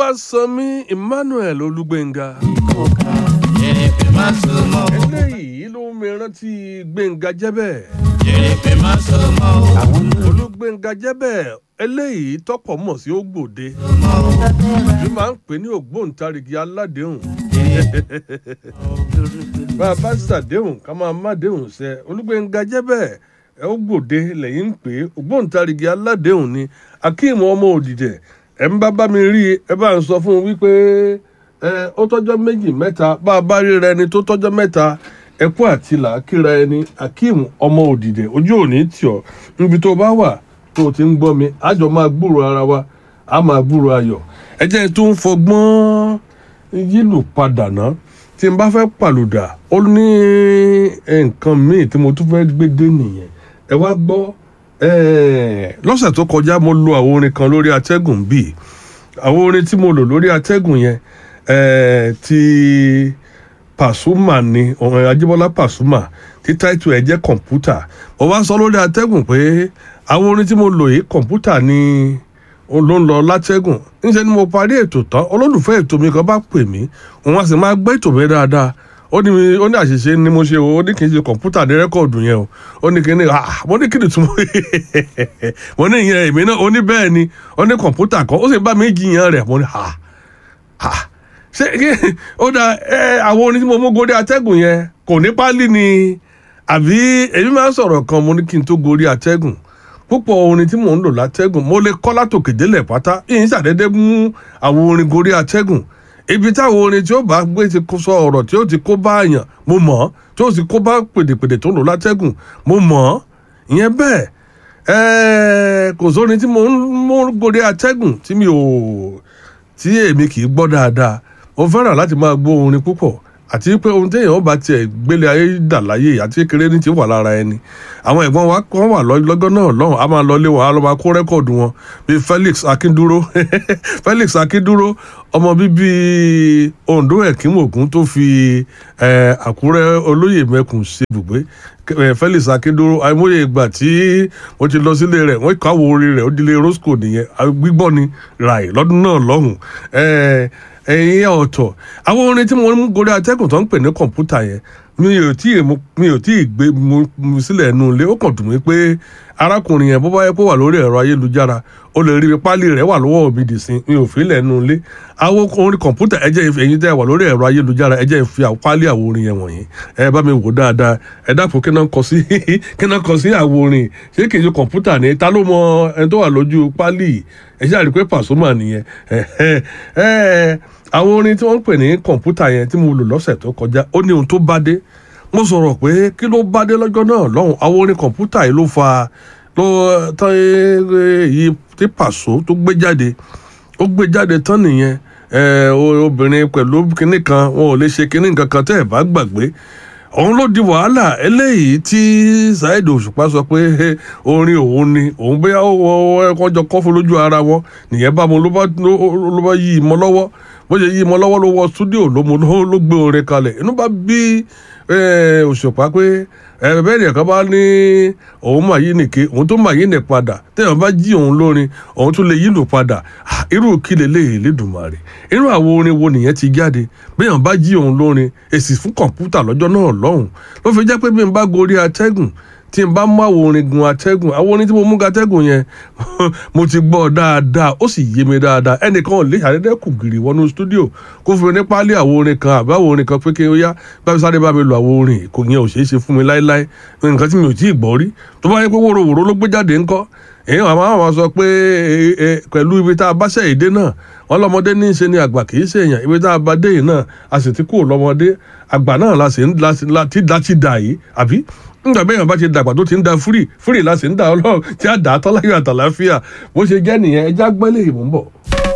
olúwasanmi emmanuel olúgbẹ̀ngà. Jèrèpè má so mọ́ o. eléyìí ló ń mi rántí gbẹ̀ngà jẹ́bẹ̀. Jèrèpè má so mọ́ o. Àwọn olúgbẹ̀ngà jẹ́bẹ̀ eléyìí tọ́pọ̀ mọ̀ sí ògbòde. mọ́ o. bí máa ń pè ní ògbóǹtarìgì aládéhùn. bá a bá ṣàdéhùn ká máa má déhùn ṣẹ olúgbẹ̀ngà jẹ́bẹ̀ ẹ ó gbòde lẹ́yìn ń pè é ògbóǹtarìgì aládéhùn ni akeem ọmọ òdìdẹ ẹ ń bá bá mi rí i ẹ bá ń sọ fún un wípé ẹ ó tọ́jọ́ méjì mẹ́ta bá a bá ríra ẹni tó tọ́jọ́ mẹ́ta ẹkú àti làákìrà ẹni akeem ọmọ òdìdẹ ojú òní tì ọ́ níbi tó bá wà tó o ti ń gbọ́ mi àjọ máa gbúrò ara wa a máa gbúrò ayọ̀ ẹ jẹ́ tó ń fọgbọ́n yílù padà ná tí n bá fẹ́ pàlùdà ó ní nǹkan míì tí mo tún fẹ́ gbé dé nìyẹn ẹ wá gbọ́ eh, lọ́sẹ̀ tó kọjá mo lo àwọn orin kan lórí atẹ́gùn bíi àwọn orin tí mo lò lórí atẹ́gùn yẹn eh, ti Pasuma ni ọ̀rọ̀ Ajíbọ́lá Pasuma tí táìtù ẹ̀ jẹ́ kọ̀ǹpútà mo wá sọ lórí atẹ́gùn pé àwọn orin tí mo lò yìí kọ̀ǹpútà ni ó ló ń lọ látẹ́gùn níṣẹ́ ni mo parí ètò tán olólùfẹ́ ètò mi kan bá pè mí òun á sì máa gbé ètò mi dáadáa ó ní mi- ó ní àṣìṣe ni mo ṣe o ó ní kì í ṣe kọ̀ǹpútà ní rẹ́kọ̀dù yẹn o ó ní kí ni ah mo ní kí ni túmọ̀ mo ní ìyẹn èmi náà ó ní bẹ́ẹ̀ ni ó ní kọ̀ǹpútà kan ó sì bá mi jiyàn rẹ̀ mo ní ah ah ṣé kí ó da ẹ àwọn orin tí mo mú gorí atẹ́gùn yẹn kò ní pálí ni àbí èmi máa ń sọ̀rọ̀ kan mo ní kí n tó gorí atẹ́gùn púpọ̀ orin tí mò ń lò látẹ́gùn mo lè kọ́ látòkè délẹ̀ pátá yìí ṣàdédé mú àwọn orin gorí atẹ́gùn ibi táwọn orin tí ó bá gbé ti kó sọ ọ̀rọ̀ tí ó ti kó bá àyàn mo mọ̀ ọ́ tí ó sì kó bá pèdèpèdè tó ń lò látẹ́gùn mo mọ̀ ọ́ ìyẹn bẹ́ẹ̀ ẹ̀ẹ́ kò sórin tí mo ń mú gorí atẹ́gùn tí mi ò tí èmi kì í gbọ́ dáadáa mo fẹ́ràn láti máa gbọ́ orin púpọ̀ àti pé ohun téèyàn bá tiẹ̀ gbélé ayé dà láyé àti kékeré ní ti wà lára ẹni àwọn ẹ̀gbọ́n wa kan wà lọ- lọ́gán náà lọ́hùn a máa lọ lé wọn a lọ máa kó rẹ́kọ̀dù wọn bíi Felix Akinduro Felix Akinduro ọmọ bíbí Ondo Ẹ̀kínmògún tó fi eh, Àkúrẹ́ olóyè mẹ́kùn ṣe ibùgbé eh, Felix Akinduro àìmọye ìgbà tí mo ti lọ sílé rẹ̀ wọ́n kàwé orin rẹ̀ ó dilé Roscoe nìyẹn ah, gbígbọ́ ni ràì lọ́dún náà lọ́hùn eh, ẹ̀yin ọ̀tọ̀ àwọn orin tí mo ń gorí atẹ́gùn tó ń pè ní kọ̀ǹpútà yẹn mi ò tí ì mú- mi ò tí ì gbé mu mu sílẹ̀ nù ilé ó kàn dùn mí pé arákùnrin yẹn bó bá yẹ kó wà lórí ẹ̀rọ ayélujára ó lè rí i pálí rẹ̀ wà lọ́wọ́ mi dì sí mi ò fi lẹ̀ nù ilé àwọn orin kọ̀ǹpútà ẹ jẹ́ ẹ̀yin tẹ́ wà lórí ẹ̀rọ ayélujára ẹ jẹ́ fi àwọn pálí àwọn orin yẹn wọ̀nyí ẹ bá mi wò dáadáa ẹ dákun kí náà kọ sí kí náà kọ sí àwọn orin ṣé kì í ṣe kọ̀ǹpútà ni ta ló mọ ẹni tó wà lójú pálí yìí ẹ ṣáà rí i pé Pasuma nìyẹn ẹ ẹ ẹ àwọn orin tí wọ́n ń pè ní kọ̀ǹpútà yẹn tí mo lò lọ́sẹ̀ tó kọjá ó ní ohun tó bá dé mo sọ̀rọ̀ pé kí ló bá dé lọ́jọ́ náà lọ́hùn àwọn orin kọ̀ǹpútà yìí ló fa ló tán èyí tí Paso tó gbé jáde ó gbé jáde tán nìyẹn ẹ o- obìnrin pẹ̀lú kinní kan wọn ò lè ṣe kinní kankan tẹ́ ẹ̀ bá gbàgbé òun ló di wàhálà eléyìí tí Saheed Òṣùpá sọ pé "He, orin òun ni òun bóyá ó wọ ẹkọ jọ kọfún lójú ara wọn nìyẹn bá mo ló bá ló- ló bá yí i mọ́ lọ́wọ́ bó ṣe yí i mọ́ lọ́wọ́ ló wọ stúdíò ló mo ló ló gbé orin kalẹ̀ inú bá bí eh, Òṣùpá pé ẹ bẹ́ẹ̀ ni ẹ̀ka bá ní òun mà yí nìke òun tó mà yí nì padà téèyàn bá jí òun lórin òun tún lè yílò padà Ah, irú kí leléyìí lédùmarè irú àwọn orin wo nìyẹn ti jáde béèyàn bá jí òun lórin èsì fún kọ̀ǹpútà lọ́jọ́ náà lọ́hùn ló fi jẹ́ pé bí n bá gorí atẹ́gùn tí n bá mú àwọn orin gun atẹ́gùn àwọn orin tí mo mú ga atẹ́gùn yẹn mo ti gbọ́ dáadáa ó sì yé mi dáadáa ẹnìkan ò lè ṣàdédé kù gìrì wọnú stúdíò kó fún mi ní páálí àwọn orin kan àbí àwọn orin kan pé kí n yá báyìí sáré bá mi lo àwọn orin kò yẹn ò ṣeé ṣe fún mi láéláé nǹkan tí mi ò tí ì gbọ́ rí tó bá yẹ pé wòrowòro ló gbé jáde ńkọ́ èyí àwọn àwọn sọ pé e, e, pẹ̀lú ibi tá a bá ṣe èdè náà wọn lọ́mọdé ní í ṣe ni àgbà kì í ṣe èèyàn ibi tá a bá dé yìí náà a sì ti kúrò lọ́mọdé àgbà náà la sì ń la sì- la ti da ti dà yìí àbí nígbà bẹ́ẹ̀ yẹn bá ti dàgbà tó ti ń da fúrì fúrì la sì ń da ọlọ́run tí a dà á tọ́láyọ̀ àtàláfíà bó ṣe jẹ́ nìyẹn ẹja gbẹ́lẹ̀ ìmú ń bọ̀.